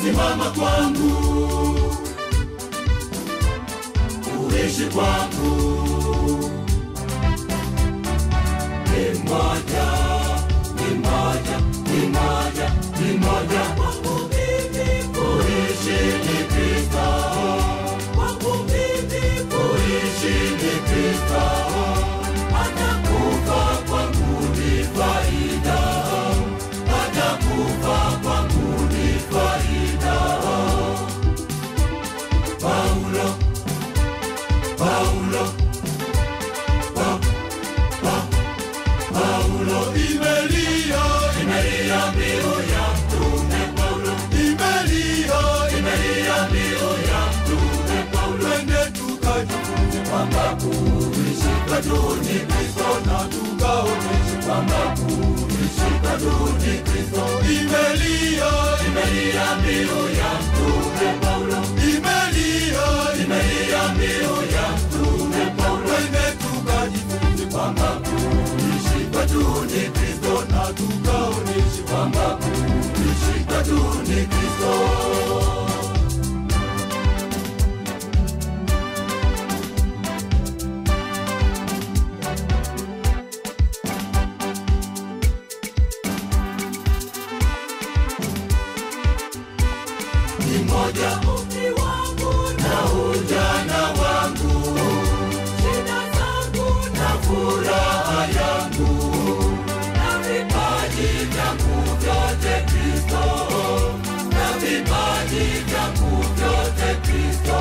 simama kwangu, uishi kwangu. Ni moja, ni moja, ni moja, ni moja kwangu mimi, kuishi ni Kristo. Kwangu mimi, kuishi ni Kristo. Atakufa kwangu ni faida, atakufa kwangu ni faida. Paulo, Paulo, pa, pa, Paulo imelia, imelia mbiu ya mtume Paulo, imelia, imelia mbiu ya mtume Paulo. Twende tukajifunze kwamba kuishi kwetu ni Kristo na tukaoneshe kwamba kuishi kwetu ni Kristo. Imelia, imelia mbiu ya mtume Paulo, imelia, imelia mbiu ya mtume Paulo. Twende tukajifunze kwamba kuishi kwetu ni Kristo na tukaoneshe kwamba kuishi kwetu ni Kristo. ni moja umri wangu na ujana wangu, shida zangu na furaha yangu, na vipaji vyangu vyote Kristo, na vipaji vyangu vyote Kristo.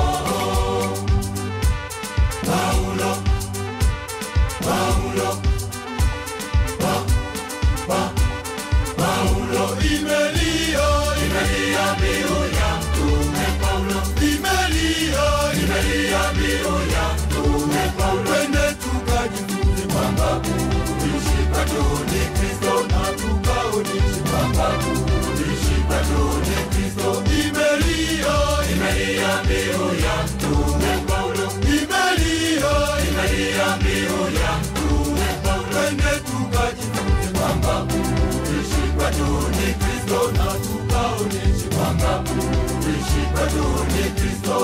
Paulo, Paulo, pa, pa, Paulo imelia, imelia mbiu ya mtume Paulo, imelia, imelia mbiu ya mtume Paulo. Twende tukajifunze kwamba kuishi kwetu ni Kristo na tukaoneshe kwamba kuishi kwetu ni Kristo. Imelia, imelia mbiu ya mtume Paulo, imelia, imelia mbiu ya mtume Paulo. Twende tukajifunze kwamba kuishi kwetu ni Kristo na tukaoneshe kwamba kuishi kwetu ni Kristo.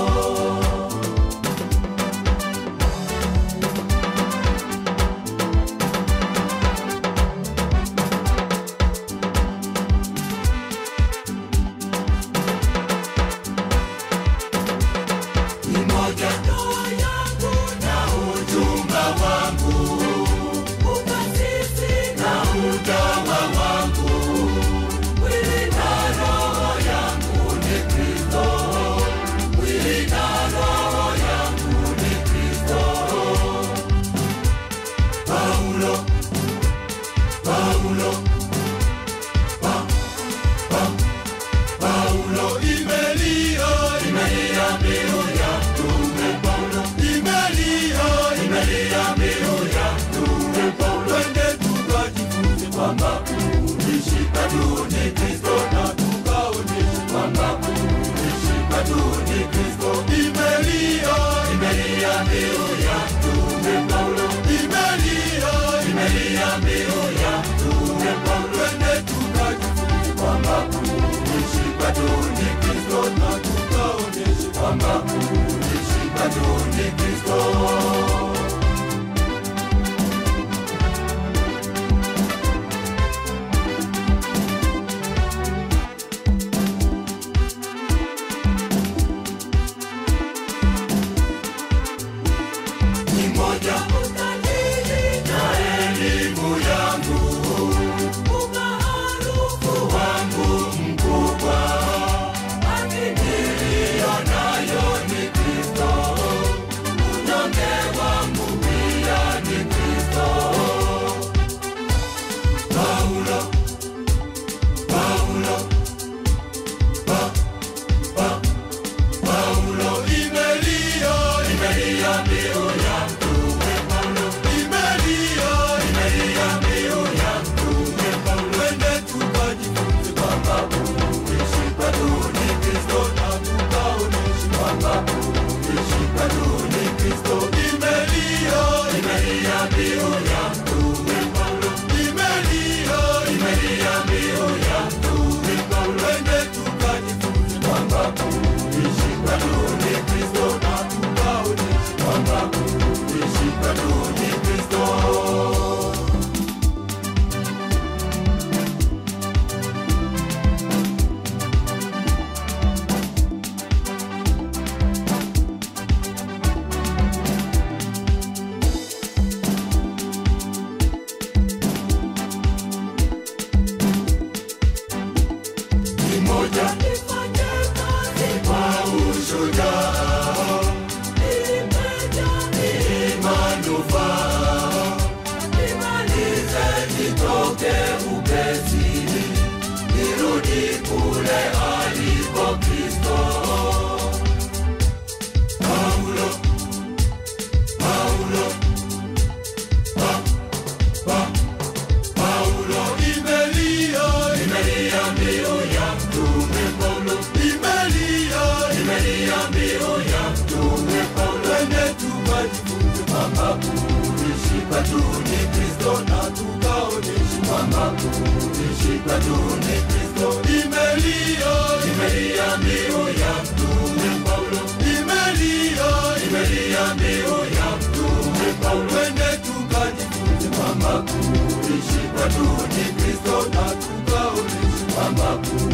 ni moja ndoa yangu na ujumba wangu, ukasisi na utawa wangu, mwili na roho yangu ni Kristo, mwili na roho yangu ni Kristo. Paulo, Paulo, pa, pa, Paulo imelia, imelia mbiu ya mtume Paulo, imelia, imelia mbiu ya mtume Paulo. Twende tukajifunze kwamba kuishi kwetu ni Kristo na tukaoneshe kwamba kuishi kwetu ni Kristo. Imelia, imelia mbiu ya mtume Paulo, imelia, imelia mbiu ya mtume Paulo. Twende tukajifunze kwamba kuishi kwetu ni Kristo na tukaoneshe kwamba kuishi kwetu ni Kristo. ni moja utajiri na elimu yangu, umaarufu wangu mkubwa, haki niliyo nayo ni Kristo, unyonge moja nifanye kazi kwa ushujaa nimejali manufaa nimalize nitoke upesi nirudi kule aliko Kristo. Paulo, Paulo, pa, pa, Paulo imelia, imelia mbiu ya mtume Paulo, imelia, imelia mbiu ya mtume Paulo. Twende tukajifunze kwamba kuishi kwetu ni Kristo na tukaonyeshe kwamba kuishi kwetu ni Kristo. Imelia, imelia mbiu ya mtume Paulo, imelia, imelia mbiu ya mtume Paulo. Twende tukajifunze kwamba kuishi kwetu ni Kristo na tukaonyeshe kwamba kuishi